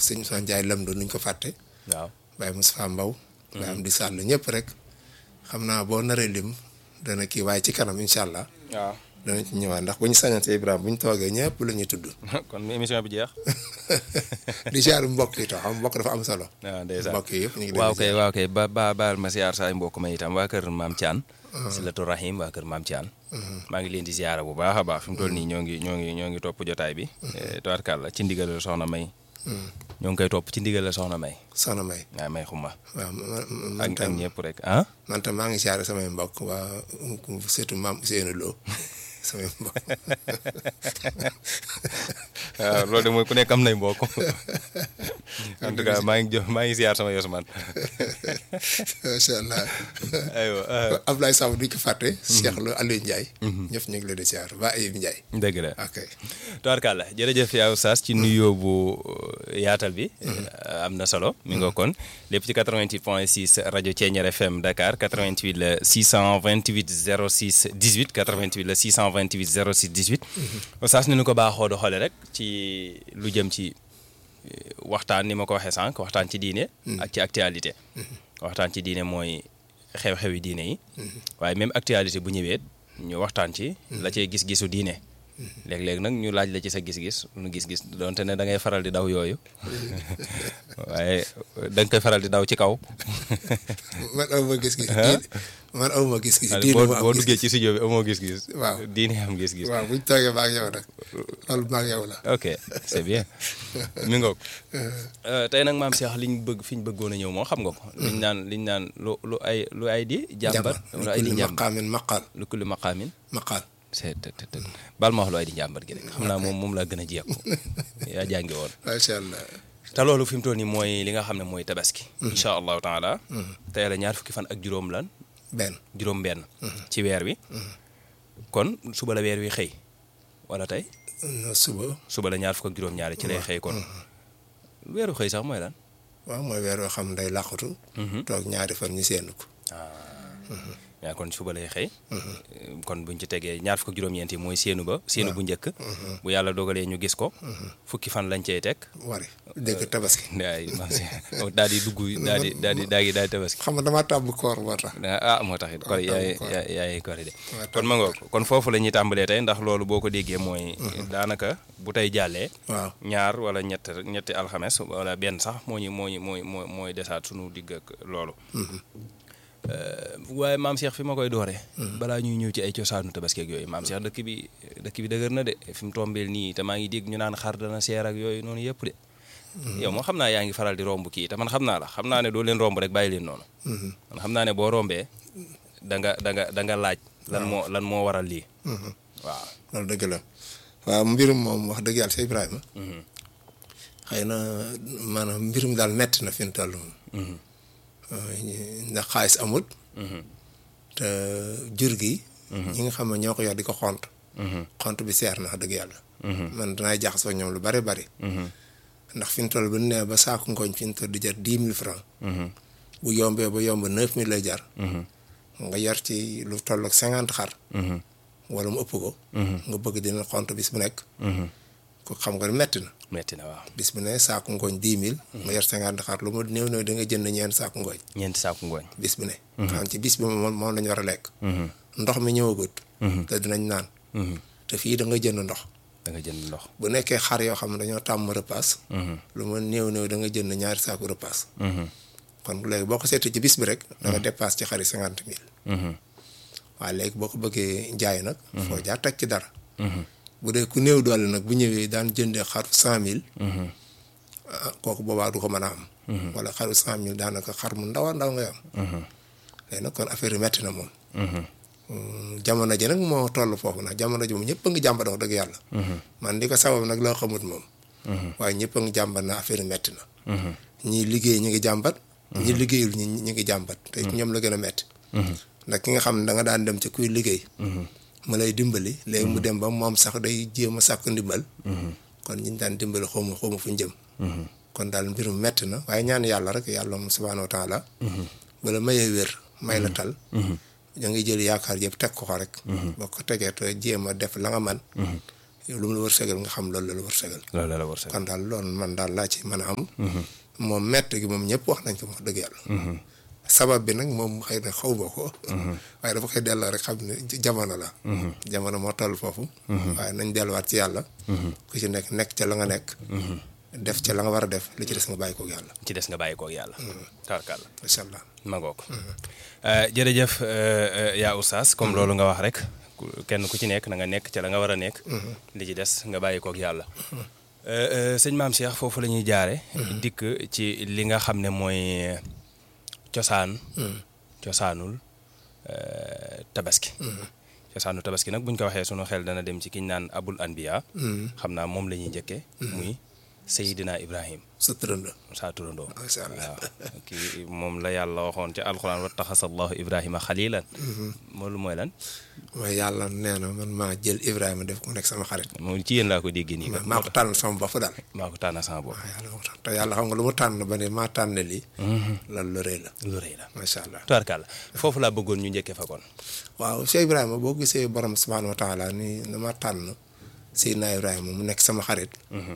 sëñ Moussa Ndiaye Lamdo nuñ ko fàtte waaw Baye Moustapha Mbaw Baye am di sàll ñëpp rek xam naa boo naree lim dana kii waaye ci kanam incha allah waaw dana ci ñëwaat ndax bu ñu sañante Ibrahima bu ñu toogee ñëpp la ñuy tudd kon émission bi jeex di ziar mbokk yi tax xam mbokk dafa am solo waaw ndeysaan mbokk yi yëpp ñu ngi leen waaw di kay ziar. waaw kay ba ba baal ma siyaar saay mbokk ma itam waa kër maam Thian Silatu Rahim waa kër maam Thian maa ngi leen di ziyaara bu baax a baax fi mu toll nii ñoo ngi ñoo ngi ñoo ngi topp jotaay bi tubaarkàlla ci ndigal la soxna May ñoo ngi koy topp ci ndigal la soxna May soxna May waaw May xuma waaw man man ak ak tam ñëpp rek ah man tam maa ngi ziar samay mbokk waa surtout maam Ousseynou Lo samay mbokk waaw loolu de mooy ku nekk am nay mbokk en tout cas maa ngi jo maa ngi ziyaar sama yos man macha allah aywa Ablaye Samb duñ ko fàtte. Cheikh Lo Aliou Ndiaye. ñëpp ñu ngi leen di ziar ba Ayib Ndiaye. dëgg la ok tubaarkàlla jërëjëf yaa Oustaz ci nuyoo bu yaatal bi am na solo mi nga kon lépp ci 88 point 6 rajo Thiéniere FM Dakar 88 la 628 06 18 88 la 628 06 18 Oustaz ni ñu ko baaxoo doxale rek ci lu jëm ci eh, waxtaan ni ma ko waxee sànq waxtaan ci diine ak ci actualité waxtaan ci diine mooy xew-xewi diine yi waaye même actualité bu ñëwee ñu waxtaan ci la cay gis-gisu diine léeg-léeg nag ñu laaj la ci sa gis-gis nu gis-gis donte ne da ngay faral di daw yooyu waaye da nga koy faral di daw ci kaw man aw ma gis-gis. diine man aw ma gis-gis. diine boo ma am boo gis-gis. duggee ci studio bi amoo gis-gis Waaw. diine am gis-gis waaw buñ toogee ba ak yow nag loolu ba ak yow la. ok c'est bien mi ngoog tey nag maam Cheikh liñ bëgg fi ñu bëggoon a ñëw moo xam nga ko liñ naan liñ naan lu lu ay lu ay di jàmbat lu ay di kulli jàmbat maqaamin maqaal lu kulli maqaamin maqaal. c'est të të të bal ma wax lu ay di njàmbat gi rek xam naa moom moom laa gën a jekku yaa jàngi woon macha allah. te loolu fi mu toll nii mooy li nga xam ne mooy tabaski incha allahu taala tey la ñaar fukki fan ak juróom lan benn. juróom benn ci weer wi kon suba la weer wi xëy wala tey no suba. suba la ñaar fukk ak juróom ñaari ci lay xëy kon weeru xëy sax mooy lan waaw mooy weer yoo xam day laqatu. toog ñaari fan ñu séenu ko. yaa kon suba lay xëy kon buñ ci tegee ñaar fukk ak juróom-ñeent yi mooy séenu ba séenu bu njëkk bu yàlla dogalee ñu gis ko fukki fan lañ cey teg wari dégg tabaski. daay daal di dugg daal di daal di daal di daal di tabaski xam nga damaa tàmm koor moo tax. ah moo tax it kon yaay d'accord. yaay yaay kori de waaw, kon ma ngoog kon foofu la ñuy tàmbalee tey ndax loolu boo ko déggee mooy daanaka bu tey jàllee waaw ñaar wala ñett ñetti alxames wala benn sax moo ñu moo ñu mooy mooy mooy desaat sunu digg ak loolu waaye maam Cheikh fi ma koy dooree balaa ñuy ñëw ci ay cosaanu tabaski ak yooyu maam Cheikh dëkk bi dëkk bi dëgër na de fi mu tombeel nii te maa ngi dégg ñu naan xar dana seer ak yooyu noonu yëpp de yow moo xam naa yaa ngi faral di romb kii te man xam naa la xam naa ne doo leen romb rek bàyyi leen noonu man xam naa ne boo rombee da nga da nga da nga laaj lan moo lan moo waral lii waaw loolu dëgg la waaw mbirum moom wax dëgg yàlla si Ibrahima. xëy na maanaam mbirum daal metti na fi mu toll moom. ndax xaalis amut. te jur gi. ñi nga xam ne ñoo ko yor di ko xont. xont bi seer na wax dëgg yàlla. man danaay jaxasoo ñoom lu bari bari. ndax fi mu toll bu nee ba saako ngooñ fi mu toll di jar dix mille francs. bu yombee ba yomb neuf mille lay jar. nga yar ci lu toll ak cinquante xar. wala mu ëpp ko. nga bëgg dina xont bis bu nekk. ko xam nga metti na. metti na waaw bis bu ne saako ngooñ dix mille. nga yor cinquante xar lu mu néew néew da nga jënd ñeent saako ngooñ. ñeenti saaku ngooñ bis bu ne. xam ci bis bi moom moom lañu war a lekk. ndox mi ñëwagut. te dinañ naan. te fii da nga jënd ndox. da nga jënd ndox bu nekkee xar yoo xam ne dañoo tàmm repas. lu mu néew néew da nga jënd ñaari saako repas. kon léegi boo ko seetee ci bis bi rek. da nga dépasse ci xari cinquante mille. waaye léegi boo ko bëggee jaay nag. foo jaar teg ci dara. bu dee ku néew doole nag bu ñëwee daan jëndee xaru cent mille. kooku boobaa du ko mën a am. wala xaru cent mille daanaka xar mu ndaw a ndaw ngay am. léegi nag kon affaire yi metti na moom. jamono ji nag moo toll foofu nag jamono ji moom ñëpp a ngi jàmbat wax dëgg yàlla. man di ko sabab nag loo xamut moom. waaye ñëpp a ngi jàmbat na affaire yi metti na. ñii liggéey ñu ngi jàmbat. ñi liggéeyul ñi ñi ngi jàmbat. te ñoom la gën a metti. ndax ki nga xam ne da nga daan dem ci kuy liggéey. mu lay dimbali léegi mu dem ba moom sax day jéem a sàkk ndimbal. kon ñi ñu daan dimbali xawma xawma fu ñu jëm. kon daal mbirum metti na waaye ñaan yàlla rek yàlla moom subhaanahu wa taala. bala mayee wér may la tal. da ngay jël yaakaar yëpp teg ko ko rek. boo ko tegee te jéem a def la nga man lu mu la wërsëgal nga xam loolu la la wërsëgal loolu la la war kon daal loolu man daal laa ci mën a am moom mett gi moom ñëpp wax nañ ko wax dëgg yàlla sabab bi nag moom xëy na xaw ma ko waaye dafa koy delloo rek xam ne jamono la jamono moo toll foofu waaye nañ delluwaat ci yàlla ku ci nekk nekk ca la nga nekk def ca la nga war a def li ci des nga bàyyi koog yàlla ci des nga bàyyi koog yàlla tarkal incha allah ma ngoo ko jërëjëf yaa oustaz comme loolu nga wax rek kenn ku ci nekk na nga nekk ca la nga war a nekk li ci des nga bàyyi koog yàlla sëñ maam Cheikh foofu la ñuy jaare dikk ci li nga xam ne mooy cosaan cosaanul tabaski cosaanul tabaski nag buñ ko waxee sunu xel dana dem ci kiñ naan abul anbiya xam naa moom la ñuy njëkkee muy Seydina Ibrahim sa turando saa turandoo macha allah waaw kii moom la yàlla waxoon ci alxuraan wa taxasallahu Ibrahima xalilan loolu mooy lan mooy yàlla nee na man maa jël Ibrahima def ko nekk sama xarit moom ci yéen laa ko déggee nii maa ko tànn sama bopp daal maa ko tànn sama bopp waaw yàlla moo tax te yàlla xam nga lu mu tànn ba ne maa tànn lii loolu lu rëy la lu rëy la macha allah tubaarkàlla foofu laa bëggoon ñu njëkkee fa kon waaw Cheikh Ibrahima boo gisee borom subhaanahu wa taala ni dama tànn Seydina Ibrahima mu nekk sama xarit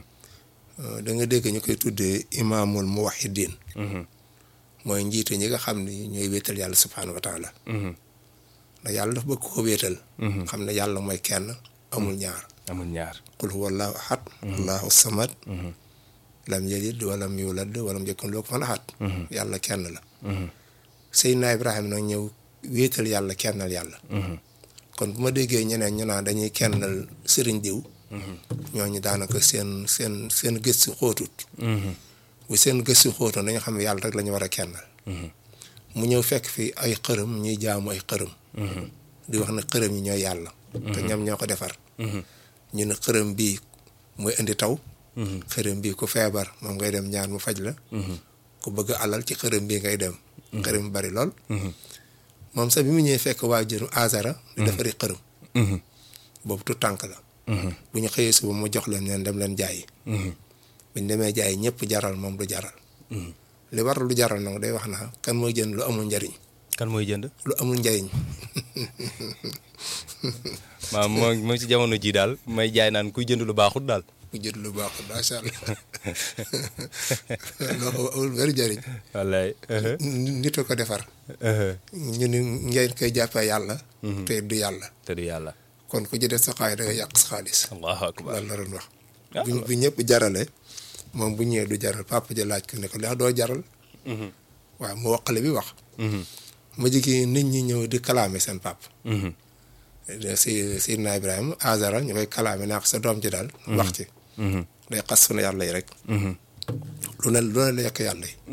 da nga dégg ñu koy tuddee imaamul muwahidin mooy njiite ñi nga xam ni ñooy wéetal yàlla subhaanahu wa taala ndax yàlla dafa bëgg ko wéetal xam ne yàlla mooy kenn amul ñaar amul ñaar qul huwa allahu ahad allahu samad lam yalid walam yulad walam yakun lahu kufuwan ahad yàlla kenn la Seydina Ibrahima nag ñëw wéetal yàlla kennal yàlla kon bu ma déggee ñeneen ñu naan dañuy kennal sëriñ diw ñooñu daanaka seen seen seen gëstu xóotut bu seen gëstu xóotoon dañu xam ne yàlla rek la ñu war a kennal mu ñëw fekk fi ay xërëm ñuy jaamu ay xërëm di wax ne xërëm yi ñooy yàlla te ñoom ñoo ko defar ñu ne xërëm bii mooy indi taw xërëm bii ku feebar moom ngay dem ñaan mu faj la ku bëgg alal ci xërëm bii ngay dem xërëm bari lool moom sax bi mu ñëwee fekk waajur Azara di defari xërëm boobu tu tànk la bu ñu xëyee suba mu jox leen leen dem leen jaayi buñ demee jaayi ñëpp jaral moom du jaral li war lu jaral nag day wax na kan mooy jënd lu amul njariñ kan mooy jënd lu amul njariñ waaw moo moo ci jamono ji daal may jaay naan kuy jënd lu baaxut daal ku jënd lu baaxul macha allah loo amul benn njariñ wallaay nit a ko defar ñu ni ngeen koy jàppee yàlla te du yàlla te du yàlla kon ku ci def sa xaalis da nga yàq sa xaalis allahu akbar loolu la doon wax bu bu ñëpp jarale moom bu ñëwee du jaral papa ja laaj ko ne ko ndax doo jaral waaw mu waqale bi wax ma jigi nit ñi ñëw di kalaame seen papa si Seydina Ibrahima Azara ñu koy kalaame naa ko sa doom ji daal wax ci day xas sunu yàlla yi rek lu ne lu ne la yekk yàlla yi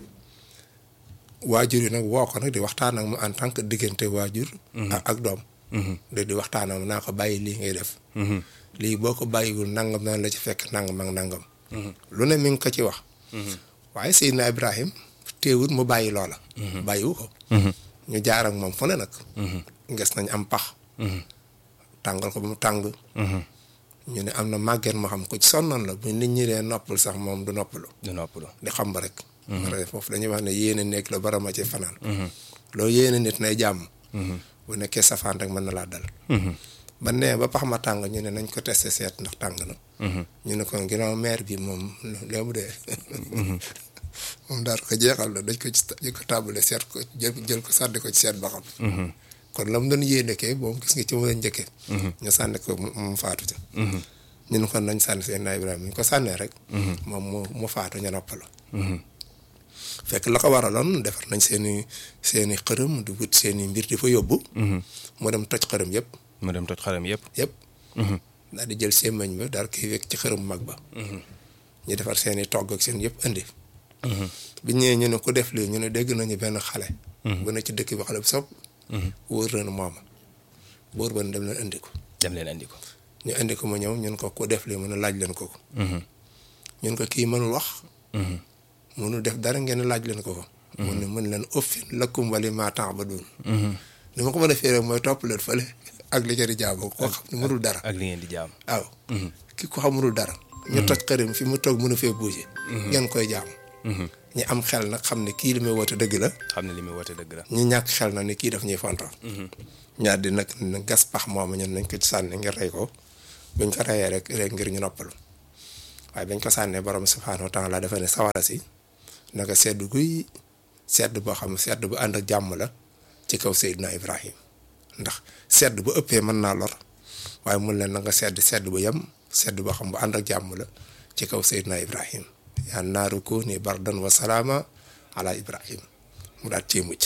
waajur yi nag woo ko nag di waxtaan ak mu en tant que diggante waajur ak doom de di waxtaan ak mu naa ko bàyyi lii ngay def lii boo ko bàyyiwul nangam naan la ci fekk nangam ak nangam lu ne mi ngi ko ci wax waaye Seydina Ibrahim téewut mu bàyyi loola bàyyiwu ko ñu jaar ak moom fu ne nag nges nañ am pax tàngal ko ba mu tàng ñu ne am na màgget moo xam ko ci sonnoon la bu nit ñi dee noppal sax moom du noppalu du noppalu di xam ba rek mara foofu dañuy wax ne yéene nekk la barama ci fanaan loolu yéene nit nay jàmm bu nekkee safaan rek mën na laa dal ba nee ba pax ma tàng ñu ne nañ ko testé seet ndax tàng na ñu ne kon ginnaaw maire bi moom léemu dee moom daal ko jeexal la dañ ko ci dañ ko tàmbale seet ko jël jël ko sànni ko ci seet ba xam kon la mu doon yéene kay moom gis nga ci mu la njëkkee ñu sànni ko mu faatu ca ñu ne kon nañ sànni seen naa Ibrahima ñu ko sànnee rek moom mu mu faatu ñu noppalu fekk la ko waraloon defar nañ seeni seeni xërëm di wut seeni mbir di fa yóbbu mu dem toj xërëm yëpp mu dem toj xaram yëpp yëpp daal di jël sémmañ ba daal koy wekk ci xërëm mag ba ñu defar seeni togg ak seen yëpp indi bi ñëwee ñu ne ku def lii ñu ne dégg nañu benn xale bu ne ci dëkk bi xale bu sopp wóor na mooma buur ba ne dem leen indi ko dem leen andi ko ñu indi ko mu ñëw ñun ko ku def lii mu ne laaj leen ko ko ñun ko kii mënul wax mënul def dara ngeen laaj leen ko ko mun ne mën leen uffin lakum wali ma ta'budun li ma ko mën a féeree mooy topp leen fële ak li ngeen di jaamu koo xam ne mënul dara ak li ngeen di jaam waaw ki ko xam mënul dara ñu toj xërim fi mu toog mën a fee bouger ngeen koy jaamu ñi am xel nag xam ne kii li muy woote dëgg la xam ne li muy woote dëgg la ñi ñàkk xel na ni kii daf ñuy fonto ñaar di nag gas pax moomu ñun nañ ko ci sànni ngir rey ko buñ ko reyee rek rek ngir ñu noppalu waaye bañ ko sànnee borom subhaanahu wa taala dafa ne sawara si naka sedd guy sedd boo xam sedd bu ànd ak jàmm la ci kaw Seydina Ibrahim ndax sedd bu ëppee mën naa lor waaye mun leen na nga sedd sedd bu yem sedd boo xam bu ànd ak jàmm la ci kaw Seydina Ibrahim yaa naaru kuuni bardan wa salaama ala Ibrahim mu daal cee mucc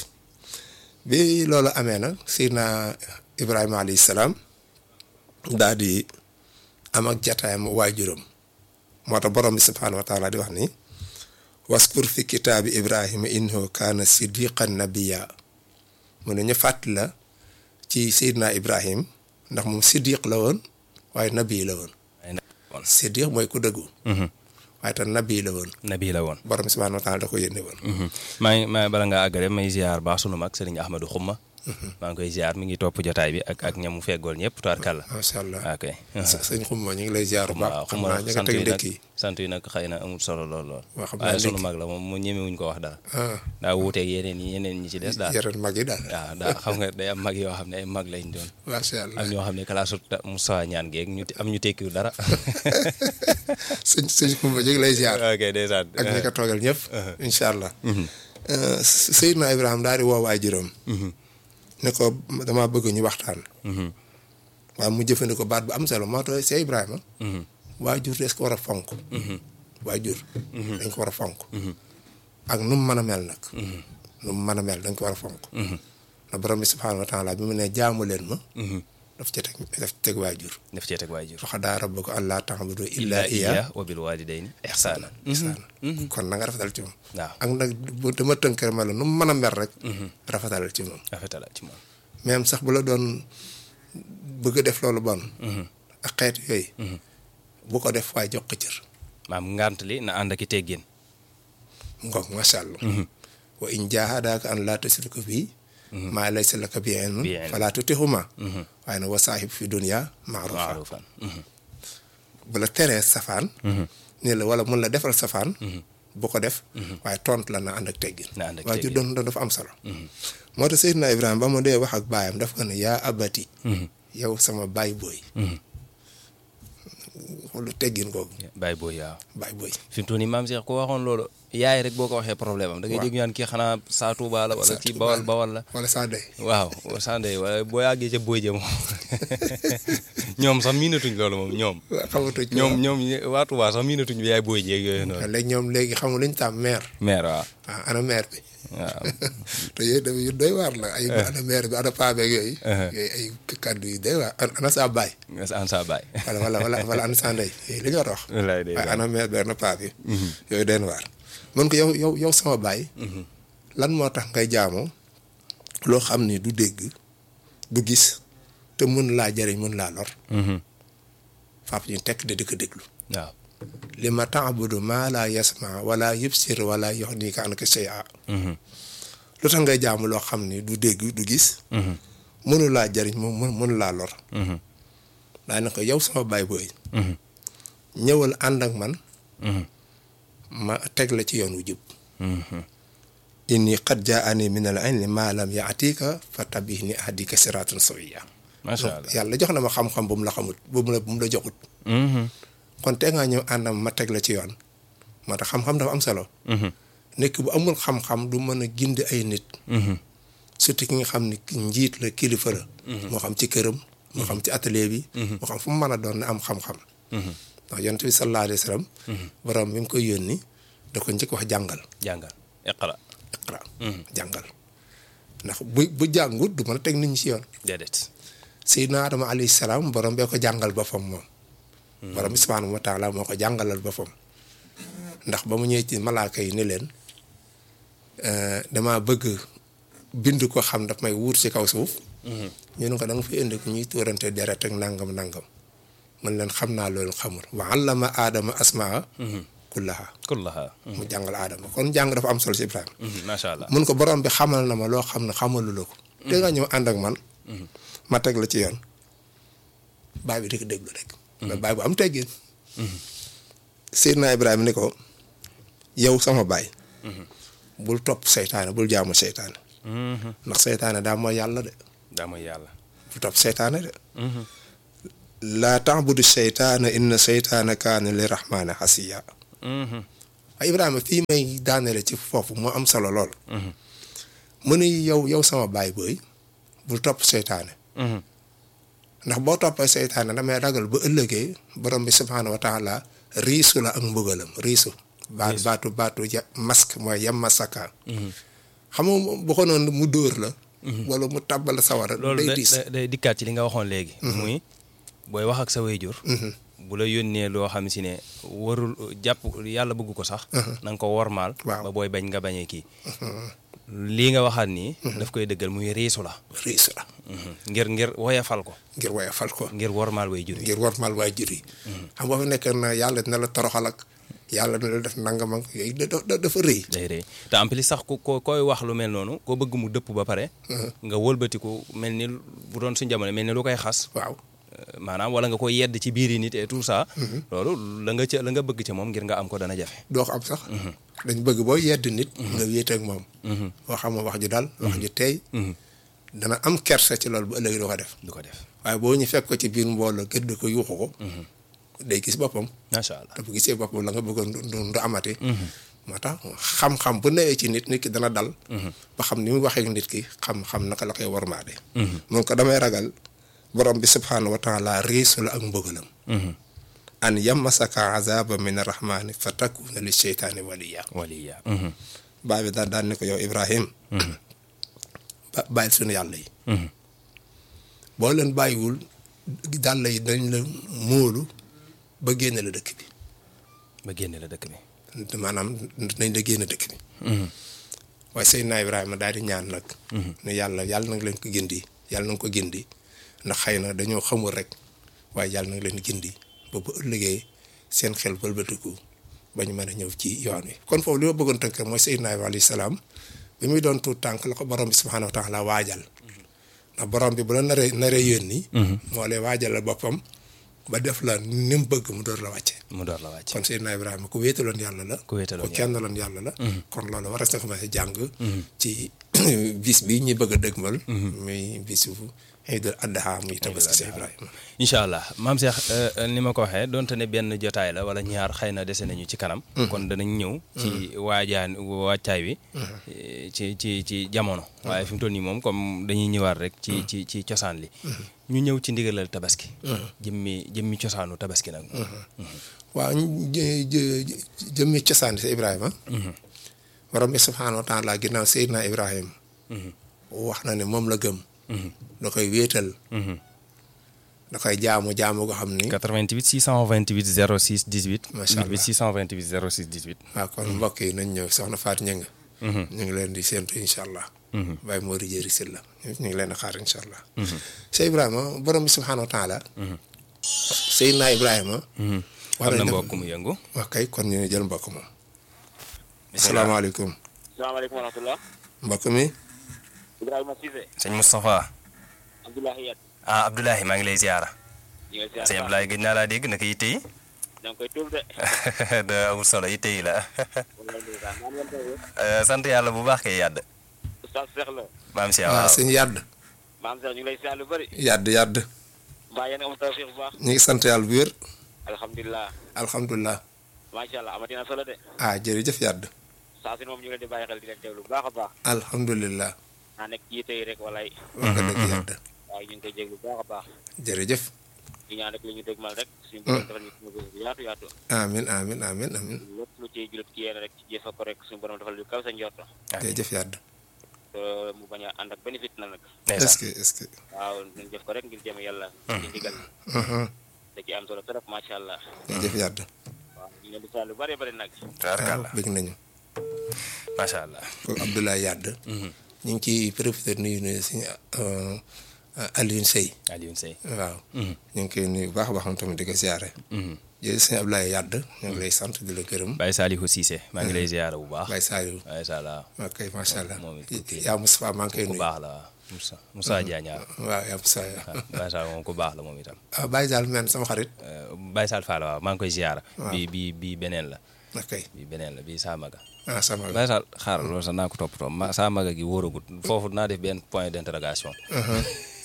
bi loolu amee nag Seydina Ibrahima alayhi salaam daal di am ak jataayam waajuram moo tax borom bi subhaanahu wa taala di wax ni waskur fi kitaabi Ibrahima innahu kaana siddiqan nabiyya mu ne ñu fàttali la ci Seydina Ibrahim ndax moom siddiq la woon waaye nabi la woon siddiq mooy ku dëggu waaye tam nabi la woon nabi la woon borom subhaanahu wa taala da ko yónnee woon maa ngi maa bala ngaa àggale may ziar baax sunu mag sëriñ Ahmadou Xumma maa ngi koy ziar mi ngi topp jotaay bi ak ak ñamu feggool ñëpp tubaarkàlla macha allah ok sëñ xumma ñu ngi lay ziar bu waaw baax xam xumma naa ñu nga sant teg yi nag dëkk yi sant yi nag xëy na amul solo lool lool Waa, xam naa waaye sunu ndékki. mag la moom mu ñemewuñ ko wax dara ah daa wuuteeg yeneen yi yeneen ñi ci des daal yaran mag yi daal waaw daa xam nga day am mag yoo xam ne ay mag lañ doon macha allah am ñoo xam ne kalaasu Moussa ñaan geeg ñu am ñu tekkiwul dara sëñ sëñ xumma ñu ngi lay ziar ok ndeysaan ak ñi ko toogal ñëpp incha allah Seydina Ibrahima daal di woo waajuram ne ko damaa bëgg ñu waxtaan waaye mu jëfandikoo baat bu am solo moo tax see Ibrahima waajur des ko war a fonk waajur dañ ko war a fonk ak nu mu mën a mel nag nu mu mën a mel dañ ko war a fonk na borom bi subhaanahu wa taala bi mu ne jaamu leen ma daf ca teg daf ca teg waajur daf cee teg waajur fa qadaa rabbuka allaa ta'budu illaa illaa iyyaahu iya wa bil walidayni ihsaanan ihsaan kon na nga rafetal ci moom waaw ak nag bu dama tënk rek ma la nu mu mën a mel rek rafetalal ci moom rafetala ci moom même sax bu la doon bëgg a def loolu bon ak xeet yooyu bu ko def waaye jox ko cër maam ngant li na ànd ak i teggin ngoog macha allah wa in jaahadaaka an laa tushrika bii maa laysa laka bihi ilmun Bihi ilmun. falaa tuti'humaa waaye nag wa saahib fi dunya ma'ruufa maarufan bu la teree safaan nii la wala mun la defal safaan bu ko def waaye tontu la na ànd ak teggin Na ànd ak waaye ju teggin. doon doon dafa am solo moo tax Seydina Ibrahima ba mu dee wax ak baayam daf ko ne yaa abati yow sama baay booy xoolu teggin googu bàyyi booy waaw baay booy fi mu toll nii maam Cheikh ko waxoon loolu yaay rek boo ko waxee problème am da ngay Waaw. dégg ñu naan kii xanaa saa Tuuba la wala Saa kii Tuuba bawal la. bawal la wala saa day waaw sande wala boo yàggee ca booy ja moom ñoom sax miinatuñ loolu moom ñoom xamatuñ ñoom ñoom waa Tuuba sax miinatuñ bi yaay booy jeeg yooyu noonu léegi ñoom léegi xamul luñ tam maire maire waaw waaw ana maire bi waaw te yooyu tamit yu doy waar la ay ana maire bi ana paa beeg yooyu Uh-huh. yooyu ay kàddu yu doy waar ana saa baay an sa baay wala wala wala wala ana saa ndey yooyu li ñu war a wax wallaay day waaye ana maire bi ana paa bi yooyu den waar mun ko yow yow yow sama baay lan moo tax ngay jaamoo loo xam ni du dégg du gis te mun laa jëriñ mun laa lor faap ñu tekk de di ko déglu waaw li ma taabudu maa laa yasma wala yubsir wala yuxnika anka shay'a lu tax ngay jaamu loo xam ni du dégg du gis mënu laa jëriñ moom mënu mënu laa lor daa ne ko yow sama baay booy ñëwal ànd ak man ma teg la ci yoon wu jub inni qad jaani min al ilmi maa lam yaatika fa tabihni ahdika siratan sawiya macha allah yàlla jox na ma xam-xam bu mu la xamut bu mu la bu mu la joxut kon te ngaa ñëw ànd ak ma teg la ci yoon moo tax xam-xam dafa am solo nekk bu amul xam-xam du mën a gindi ay nit surtout ki nga xam ni njiit la kilifa la moo xam ci këram moo xam ci atelier bi moo xam fu mu mën a doon na am xam-xam ndax yonent bi sallallahu alayhi wa sallam borom bi mu koy yónni da ko njëkk wax jàngal jàngal iqra iqra jàngal ndax bu bu jàngut du mën a teg nit ñi ci yoon déedéet Seydina Adama alayhi salaam borom bee ko jàngal boppam moom borom bi subhaanahu wa taala moo ko jàngalal boppam ndax ba mu ñëwee ci malaaka yi ni leen dama bëgg bind ko xam daf may wuur ci kaw suuf ñu ne ko da nga fi indi ko ñuy tuurante deret ak nangam nangam man leen xam naa loolu xamul wa allama aadama asmaa kullaha kullaha mu jàngal aadama kon jàng dafa am solo ci Ibrahima macha allah mun ko borom bi xamal na ma loo xam ne xamalu la ko te nga ñëw ànd ak man ma teg la ci yoon baay bi di ko déglu rek mais baay bu am teggin Seydina Ibrahima ni ko yow sama baay bul topp seytaane bul jaamu seytaane ndax seytaane daa mooy yàlla de daa mooy yàlla bul topp seytaane de laa ta'budu seytaana inna seytaana kaana li rahmaani xasiya waaye Ibrahima fii may daanele ci foofu moo am solo lool mu ne yow yow sama baay booy bul topp seytaane ndax boo toppee seytaane damay ragal bu ëllëgee borom bi subhaanahu wa taala riisu la ak mbugalam riisu baat baatu baatu ya masque mooy yam masaka xam nga bu ko noonu mu dóor la wala mu tàbbal sawara loolu day da- diis da- day dikkaat ci li nga waxoon léegi muy booy wax ak sa wayjur bu la yónnee loo xam si ne warul jàpp yàlla bëgg ko sax na nga ko wormaal Waaw. ba booy bañ nga bañee kii lii nga waxaat nii daf koy dëggal muy riisu la riisu la ngir ngir woyafal ko ngir woyofal ko ngir wormaal wayjur yi ngir warmal waajur yi xam nga fa nekk na yàlla dina la toroxal ak yàlla dina la def nangam ak yooyu da- da- dafa rëy day rëy te en plus sax ku ko koy wax lu mel noonu koo bëgg mu dëpp ba pare nga wëlbatiku mel ni bu doon suñ jamono mel ni lu koy xas waaw Euh, maanaam wala nga koy yedd ci biir yi nit et tout ça loolu la nga ca la nga bëgg ca moom ngir nga am ko dana jafe doo ko am sax dañ bëgg boo yedd nit nga wéet ak moom boo xam wax ju daal wax ju teey dana am kersa ci loolu bu ëllëgee doo ko def du ko def waaye boo ñu fekk ko ci biir mbooloo gëdd ko yuuxu ko day gis boppam macha allah te bu gisee boppam la nga bëggoon du du du amati moo tax xam-xam bu newee ci nit nit ki dana dal ba xam ni mu waxee ak nit ki xam-xam naka la koy warmaade mun ko damay ragal borom bi subhaanahu wa taala riisu la ak mbëggalam an yammasaka azaba min arrahmani fa takuna li sheytaani waliya waliya baa bi daal daan ne ko yow ibrahim ba bàyyil suñu yàlla yi boo leen bàyyiwul dàll yi dañ la móolu ba génne la dëkk bi ba génne la dëkk bi maanaam nañ la génn dëkk bi waaye Seydina Ibrahima daal di ñaan nag ne yàlla yàlla na nga leen ko gindi yàlla na nga ko gindi ndax xëy na dañoo xamul rek waaye yàlla na nga leen gindi ba bu ëllëgee seen xel bëlbatiku ba ñu mën a ñëw ci yoon wi kon foofu li ma bëggoon tënk mooy Seydina Ibrahima alayhi salaam bi muy doon tuut tànk la ko borom bi subhaanahu wa taala waajal ndax borom bi bu la naree naree yónni moo lay waajalal boppam ba def la ni mu bëgg mu door la wàcce mu door la wàcc kon Seydina Ibrahima ku wéetaloon yàlla la ku wéetaloon ku kennaloon yàlla la kon loolu war na commencé jàng ci bis bi ñuy bëgg a dëgmal muy bisu Iidul Adha muy tabaski si Ibrahima incha allah maam Cheikh ni ma ko waxee donte ne benn jotaay la wala ñaar xëy na dese nañu ci kanam kon danañ ñëw ci waajaan wàccaay wi ci ci ci jamono waaye fi mu toll nii moom comme dañuy ñëwaat rek ci ci ci cosaan li ñu ñëw ci ndigalal tabaski jëmmi jëmmi cosaanu tabaski nag waaw jëmmi cosaan si Ibrahima borom bi subhaanahu wa taala ginnaaw Seydina Ibrahima wax na ne moom la gëm da koy wéetal da koy jaamu jaamu goo xam ni 88 628 06 18 Macha allah 88 628 06 18 waaw kon mbokk yi nañ ñëw soxna Faat Ñëng ñu ngi leen di séentu incha allah Baye Mori Jëri Silla ñu ngi leen a xaar incha allah Seydina Ibrahima borom bi subhaanahu wa taala Seydina Ibrahima am na mbokk mu yëngu wax kay kon ñu jël mbokk moom asalaamaaleykum salaamaaleykum wa rahmatulah. mbokk mi Ibrahima Cissé. sëñ Moustapha Abdoulaye Yat. ah Abdoulaye maa ngi lay ziara ñu ngi sëñ Abdoulaye gëj naa laa dégg naka yitte yi da nga koy tuub de. da amul solo yitte yi la wala ndeysaan maa ngi leen koy wër. Eh, sant yàlla bu baax kay yàdd Oustaz Cheikh la. maam Cheikh waaw waaw sëñ yàdd maam Cheikh ñu ngi lay siyaar lu bëri. yàdd yàdd mbaa yéen a am tawfiq bu baax. ñu ngi sant yàlla bu wér alhamdulilah. alhamdulilah macha allah amati na solo de. ah jërëjëf yàdd saa si moom ñu ngi leen di bàyyi xel di leen teewlu bu baax a baax. alhamdulilah naa nekk jiite yi rek walay. wax nga dëgg yàdd waaye ñu ngi koy jéglu bu baax a baax. jërëjëf di ñaan rek li ñu dégmal rek. suñu borom defal ñu suñu bés bu yaatu yaatu. amin amin amin amin lépp lu ciy julit ci yéen rek ci jëfa ko rek suñu borom defal lu kaw sa njorto. jërëjëf yàdd te mu bañ a ànd ak bénéfice na nag. est-ce que est-ce que waaw ñu def ko rek ngir jëm yàlla. ci ndigal Mhm. da ci am solo trop macha allah. jërëjëf yàdd waaw ñu leen di saa lu bari bari nag. tabarkàlla bëgg nañu macha allah ko Abdoulaye Yàdd ñu ngi ciy profité nuyu nuyu suñu Alioune Seye Alioune Seye waaw ñu ngi koy nuyu bu baax a baax moom tamit di ko siyaare jërëjëf sëñ Abdoulaye Yàdd ñu ngi lay sant di la gërëm Baye Salihou Cissé maa ngi lay ziara bu baax Baye Saliou Baye Sala ok macha allah moom it ku yaa Moustapha maa ngi koy ku nuyu baax la waaw Moussa Moussa Diagne waaw waaw yaa Moustapha waaw Baye Sall moom ku baax la moom itam ah Baye Sall men sama xarit Eh, Baye Sall Fall waaw maa ngi koy ziara Waaw. bi bi bi beneen la ok bi beneen la bi Samaga ah sama Baye Sall xaaral loolu sax naa ko toppatoo ma Samaga gi wóoragut foofu naa def benn point d'interrogation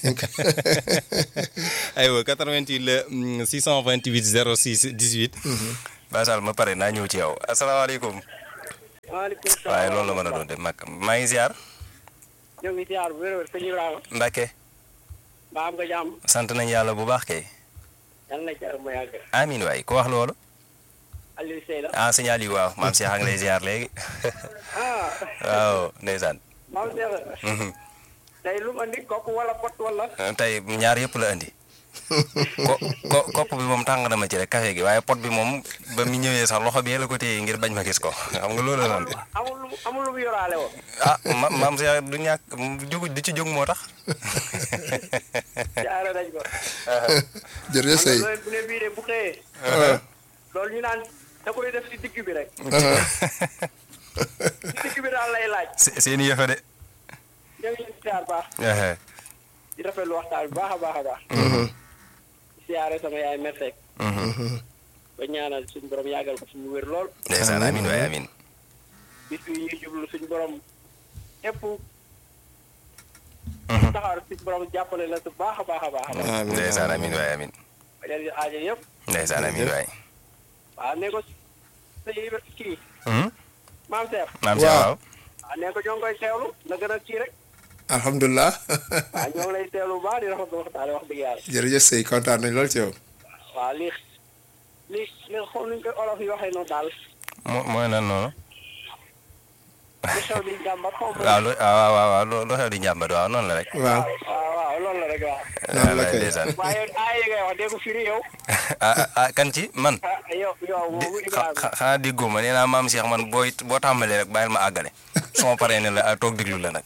aywa 88 la mm, 628 06 18. Baye Sall ma pare naa ñëw ci yow asalaamaaleykum. waaleykum salaam waaye loolu la mën a doon de mag maa ngi ziar. ñoo ngi ziar bu wér wér sëñ Ibrahima Mbacke mbaa am nga jàmm sant nañ yàlla bu baax kay. yal na jàmm ma yàgg amiin waay ku wax loolu. Aliou Sey la ah signal yi waaw maam Cheikh a ngi lay ziar léegi. ah waaw ndeysaan. maam Cheikh Mhm. tey lu ma andi kooku wala pot wala tey ñaar yëpp la andi. ko ko kopp bi moom tàng na ma ci rek café gi waaye pot bi moom ba mu ñëwee sax loxo bi la ko téye ngir bañ ma gis ko xam nga loolu la noonu. amul lu amul lu mu yoraale woon ah ma maam Cheikh du ñàkk jógu du ci jóg moo tax. jaare nañ ko jërëjëf sëy loolu bu ne bii de bu xëyee loolu ñu naan da koy def si digg bi rek si digg bi daal lay laaj se- seeni yëfa de. ñoo ngi leen di ziar baax Ehe. di rafetlu waxtaan bi baax a baax a baax di siyaare sama yaay merseek Mhm. ba ñaanal suñu borom yàggal ko suñu wér lool ndeysaan amiin waay amiin. bis bi ñuy jublu suñu borom ñëpp Mhm. taxaw rek suñu borom jàppale la su baax a baax a baax a baax amiin ndeysaan amiin waay amiin. ba leen di aajo yëpp ndeysaan amiin waay. waaw ne ko sa yi kii Mhm. maam Seex maam Cheikh Waaw. waaw. waaw ne ko ñoo ngi koy teewlu na gën a kii rek alhamdulilah waaw ñoo ngi lay teewlu bu baax di rafetlu waxtaan wax dëgg yàlla jërëjëf sëy kontaan nañ lool ci yow waaw lii lii lii xool nuñ koy olof yi waxee noonu daal mo mooy nan noonu. li xew di jàmbat xaw ma waaw lu waaw waaw waaw lu lu xew di njàmbat waaw noonu la rek. waaw waaw waaw loolu la rek waaw Noonu la waay kay. ndeysaan. waaye aay yi ngay wax dégg ko firi yow ah ah, ah kan ci man. ah yow yow di moomu xa- Ibrahima xa- xanaa déggoo ma nee naa maam Cheikh man booy boo tàmbalee rek bàyyil ma àggale. su ma paree ne la ah, toog déglu la nag.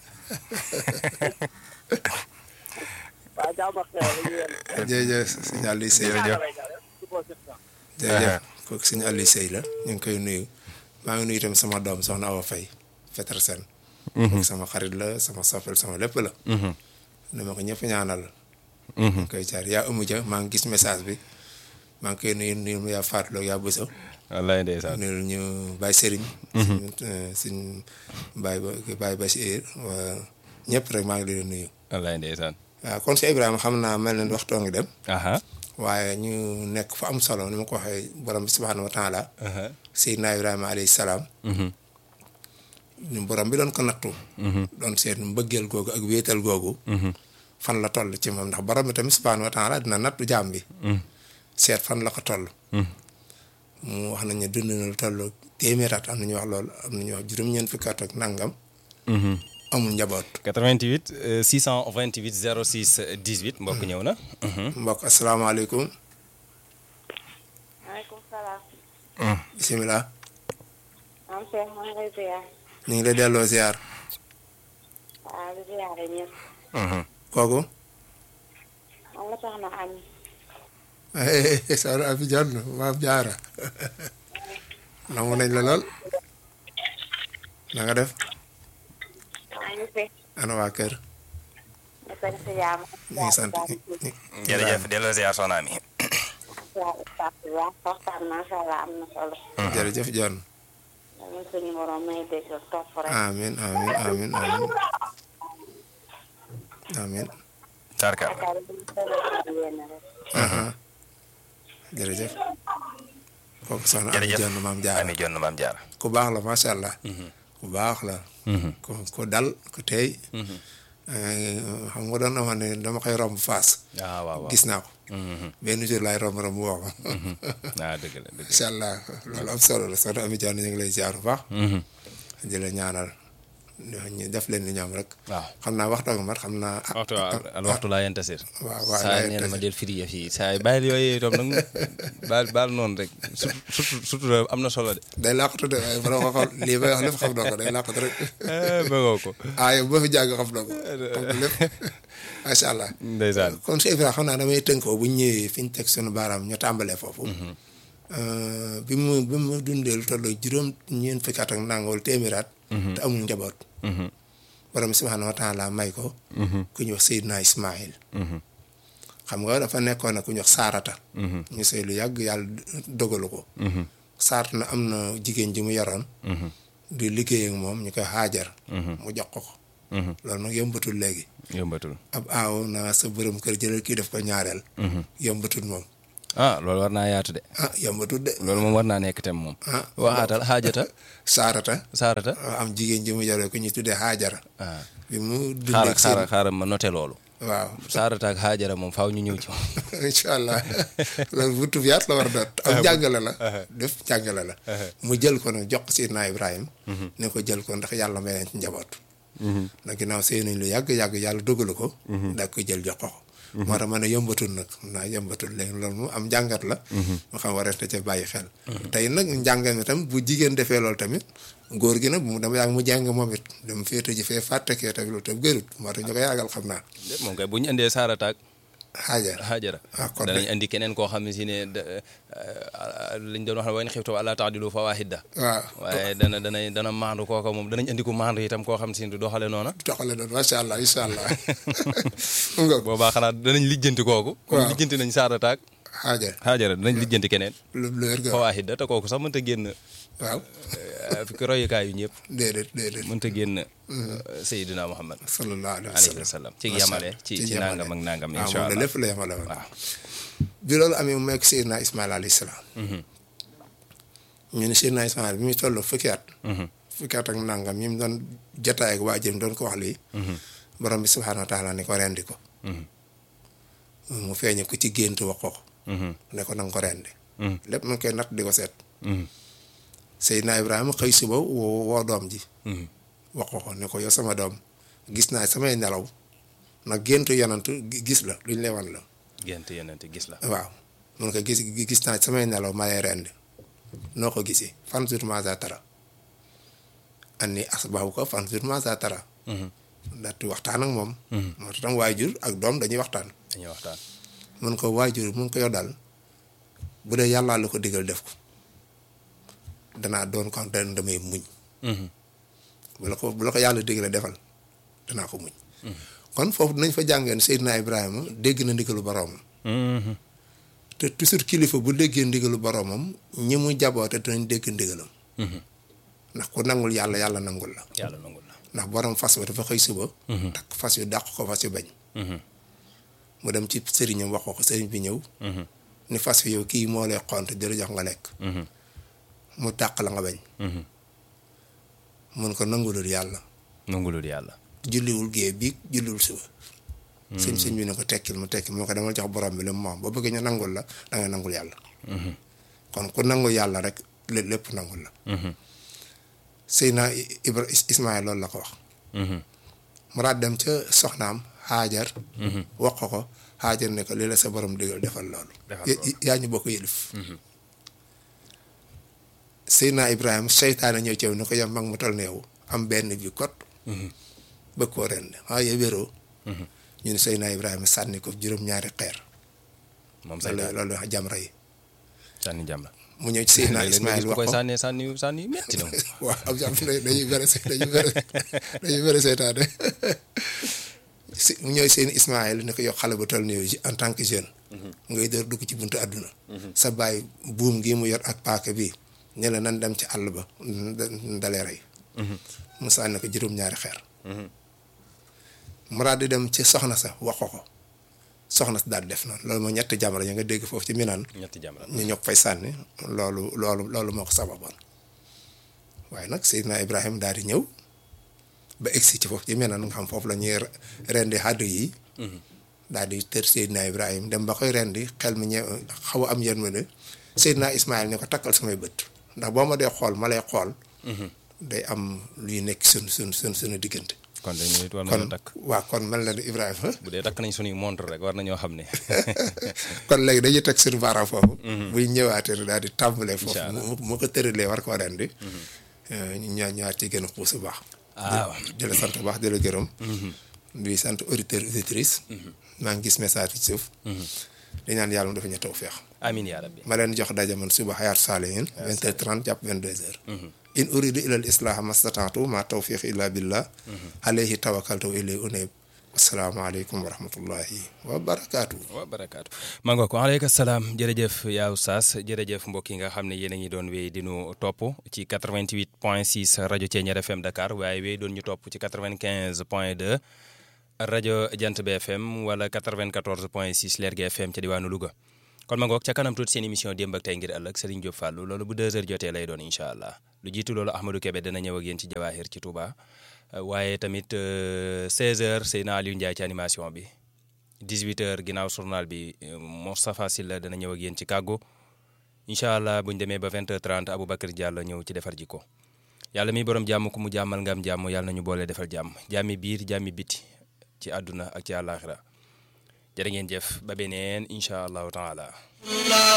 waaw jàmbat xew la ñu yéen jërëjëf sëñ Aliou Sey Jërëjëf. jërëjëf kooku sëñ Aliou Sey la ñu ngi koy nuyu maa ngi nuyu itam sama doom soxna Awa Faye Petersen kooku sama xarit la sama soppel sama lépp la dama ko ñëpp ñaanal ñu ngi koy jaar yaa ëmu ja maa ngi gis message bi maa ngi koy nuyu nuyu yaa Fatou Lo yaa Bousso wallaay ndeysaan. nuyu ñu Baye Serigne suñ suñ Baye ba Baye Bachir waa ñëpp rek maa ngi leen di nuyu wallaay ndeysaan. waaw kon si Ibrahima xam naa mel na waxtoo ngi dem aha waaye ñu nekk fa am solo ni ma ko waxee borom bi subhaanahu wa taala aha Seydina Ibrahima alayhi salaam Mhm. ñu borom bi doon ko nattu doon seet mbëggeel googu ak wéetal googu fan la toll ci moom ndax borom bi tamit subhaanahu wa taala dina nattu jaam bi seet fan la ko toll mu wax nañ ne dund na lu toll téeméer at am na ñu wax loolu am na ñu wax juróom-ñeent fukki at ak nangam Mhm. amul njaboot 88 euh, 628 06 18 mbokk ñëw na. Mhm. mbokk asalaamaaleykum maaleykum salaam. bisimilah maam Cheikh maa ngi lay ziar. ñu ngi lay delloo ziar waaw di ziare ñëpp. Mhm. kooku moom la soxna Ami. soxna Abi Jonn maam jaara nangu nañ la lool na nga def maa ngi fi. ana waa kër ñu sant si jàmm. ñu ngi sant jërëjëf delloo ziar soxna mi. waaw ustaas bi baax waxtaan macha allah am na solo. jërëjëf Jonn dañu suñu borom may dégg topp rek. amin amin amin amin amin tarkal yaakaar naa ne solo si yéen rek. aha jërëjëf kooku soxna Abi jërëjëf Jonn maam jaara ami jonn maam jaara. ku baax la macha allah ku baax la ku ku dal ku tey xam nga doon na wax ne dama koy romb faas ah waaw waaw. gis naa ko Mhm. benn jour laay romb romb woo ko ah dëgg la dëgg la. incha allah loolu am solo la soxna Ami Jonn ñu ngi lay ziar bu baax Mhm. di la ñaanal ñu def leen ni ñoom rek waaw. xam naa waxtu nga mat xam naa ah, waxtu waaw al waxtu laa yentasir. waaw waaw saa laa nee na ma yentasir. del firi yëf yi saa yi bàyyil yooyu itam nag baal baal noonu rek surtout surtout surtout am na solo de. day làqatu de waaye bala ko xool lii may wax lépp xam na ko day làqatu rek bëggoo ko. aaye boo fi jàng xam na ko xam na lépp macha allah ndeysaan. kon Cheikh Ibrahima xam naa damay tënkoo bu ñu ñëwee fi ñu teg sunu baaraam ñu tàmbalee foofu bi mu bi mu dundee lu toll juróom ñeent fukki at ak nangawul téeméeraat te amul njaboot Mhm. borom bi subhaanahu wa taala may ko Mhm. ku ñuy wax Seydina Ismaïl Mhm. xam nga dafa nekkoon na ku ñuy wax Saarata Mhm. ñu sëy lu yàgg yàlla dogalu ko Mhm. Saarata na am na jigéen ji mu yoroon Mhm. di liggéey ak moom ñu koy xaajar Mhm. mu jox ko ko loolu nag yombatul léegi yombatul ab aaw naa sa borom kër jëlal kii def ko ñaareel yombatul moom ah loolu war naa yaatu de ah yombatul de loolu moom war naa nekk tem moom ah waxaatal xaajata saarata saarata am jigéen ji mu jare ko ñu tuddee xaajara ah bi mu xaaral dundee xaaral seen xaaral ma noté loolu waaw saarata ak xaajara moom faaw ñu ñëw ci incha allah loolu bu tubiyaat la war a doon am njàngale la def njàngale la mu jël ko nag jox ko Seydina Ibrahima ne ko jël ko ndax yàlla may leen ci njaboot ndax ginnaaw sëy nañ lu yàgg-yàgg yàlla dogalu ko daa koy jël jox ko ko moo tax ma ne yombatul nag xam naa yombatul léegi loolu mu am njàngat la mu xam war na ca bàyyi xel tey nag njàngat mi tam bu jigéen defee loolu tamit góor gi nag mu dama yàgg mu jàng moom it dem féete ji fee fàttekee tamit loolu tam gërut moo tax ñu ko yàggal xam naa moom kay bu ñu indee saarata ak xaajar xaajara ah kon danañ indi keneen koo xam ne si ne da- liñ doon wax ne wayn xiftu alla taadilu fa waahida waaw waaye dana dana dana maandu kooka moom danañ indi ko maandu itam koo xam si ne du doxale noona doxale doon macha allah incha allah mu nga boobaa xanaa danañ lijjanti kooku comme Waaw. lijjanti nañ saarata ak xaajar xaajara danañ lijjanti keneen lu lu wér ga fa waahida te kooku sax mënta génn waaw fi ko royukaay yu ñëpp déedéet déedéet mënta génn Seydina Muhammad sallallahu alayhi wa alayhi sallam wa sallam ci Macha yamale Allah. ci Ci ci yamale. nangam ak nangam waaw incha moom la allah lépp la yemale woon waaw bi loolu amee mu mekk Seydina Ismaïl alayhi salaam ñu ne Seydina Ismaïl bi muy toll fukki at fukki at ak nangam ñi mu doon jotaay ak waajuram doon ko wax lii borom bi subhaanahu wa taala ni ko rendi ko mu feeñe ko ci gént wax ko ko ne ko nanga ko rendi lépp mu ngi koy natt di ko seet Seydina Ibrahima xëy suba woo woo doom ji wax ko ko ne ko yow sama doom gis naa samay nelaw nag géntu yonantu gi- gis la luñ lay wan la gént yenente gis la waaw mun ko gis gis naa samay nelaw ma lay rendi noo ko gisee fan sur masa tara anni asbahu ko fan sur masa tara ndaxte waxtaan ak moom moo tax tam waajur ak doom dañuy waxtaan dañuy waxtaan mun ko waajur mun ko yow daal bu dee yàllaa la ko digal def ko danaa doon ko da damay muñ bu la ko bu la ko yàlla digalee defal danaa ko muñ kon foofu dinañ fa jàngeen Seydina Ibrahima dégg na ndigalu boroomam te toujours kilifa bu déggee ndigalu boroomam ñi mu jaboote dinañ dégg ndigalam ndax ku nangul yàlla yàlla nangul la yàlla nangul la ndax borom fas ba dafa xëy suba takk fas yu dàq ko fas yu bañ mu dem ci sëriñam wax ko ko sëriñ bi ñëw ni fas wi yow kii moo lay xont di la jox nga lekk mu dàq la nga bañ mun ko nangulul yàlla nangulul yàlla julliwul gée biig julliwul suba sëñ sëñ bi ne ko tekkil mu tekkil moo ko demal jox borom bi lu mu moom ba bëgg ñu nangul la da nga nangul yàlla kon ku nangul yàlla rek lé- lépp nangul la Seydina Ibra Ismaïl loolu la ko wax mu daal dem ca soxnaam xaajar wax ko ko xaajar ne ko lii la sa borom digal defal loolu Defal Ya- loolu. yaa ñu bokk yëlif Seydina Ibrahima seytaane ñëw ci yow ni ko yow mag mu toll ne yow am benn bi kot bëgg koo ren waaye wéroo ñu ne Seydina Ibrahima sànni ko juróom-ñaari xeer moom loolu saytaan loolu wax jamra yi sànni jàmm la mu ñëw ci Seydina léeg-léeg nga Ismaïl gis ku wax koy ko sànni sànni sànni yu metti na moom waaw am jàmm dañuy bëri dañuy bëri dañuy bëri seytaane si mu ñëw seen Ismaël ne ko yow xale bu toll nii yow en tant que jeune. ngay door dugg ci buntu àdduna. sa baay buum gi mu yor ak paaka bi ne la nan dem ci àll ba ndalee rey. mu sànni ko juróom-ñaari xeer. mu daal di dem ci soxna sa wax ko ko soxna sa daal di def noonu loolu mooy ñetti jamono ya nga dégg foofu ci Minaan. ñetti jàmm la ñu ñoo fay sànni loolu loolu loolu moo ko sababoon waaye nag Seydina Ibrahima daal di ñëw ba egsi ci foofu ci meneen nga xam foofu la ñuy rendi xàdd yi daal di tër Seydina Ibrahima dem ba koy rendi xel mi ñe xaw a am yërmande Seydina Ismaïl ne ko takkal samay bët ndax boo ma dee xool ma lay xool day am luy nekk sun sun sun suñu diggante kon dañu nit war kon nañoo takk waa kon mel na ni Ibrahima bu dee takk nañ suñuy montre rek war nañoo xam ne kon léegi dañuy teg suñu baaraam foofu. buy ñëwaatee daal di tàmbalee foofu. Incha allah mu mu ko tëralee war koo rendi. ñu ñaar ñaar ci gën a xuus bu baax. ah di la sant bu baax di la gërëm. di sant auditeur auditrice. maa ngi gis message bi ci suuf. di ñaan yàlla mu dafa ñu tawfeex. amin yaa rabbi ma leen jox daje man suba xayaat saalihin. 20h30 jàpp 22h. in uridu ila al islaha mastataatu ma tawfiq illa billah. alayhi tawakkaltu wa ilayhi unib asalaamaaleykum wa rahmatullahi wa barakaatu. wa barakaatu maa nga ko aleyka salaam jërëjëf yaa Oustaz jërëjëf mbokk yi nga xam ne yéen a ngi doon wéy di ñu topp ci 88 point 6 rajo Thiéniere FM Dakar waaye wéy doon ñu topp ci 95 point 2 rajo Jant bi FM wala 94 point 6 Lergui FM ca diwaanu Louga. kon ma ngoog ca kanam tuuti seen émission démb ak tey ngir ëllëg Serigne Diop Fallou loolu bu 2h jotee lay doon incha allah lu jiitu loolu Ahmadou Kébé dana ñëw ak yéen ci Jawahir ci Touba waaye tamit 16h Seyna Aliou Ndiaye ci animation bi 18h ginnaaw journal bi Moustapha Sylla dana ñëw ak yéen ci kàggu incha allah bu ñu demee ba 20h30 Aboubacar Diallo ñëw ci defar jikko yàlla mi borom jàmm ku mu jàmmal nga am jàmm yàlla nañu boole defal jàmm jàmmi biir jàmmi biti ci àdduna ak ci àllaaxira jërë ngeen jëf ba beneen incha allahu taala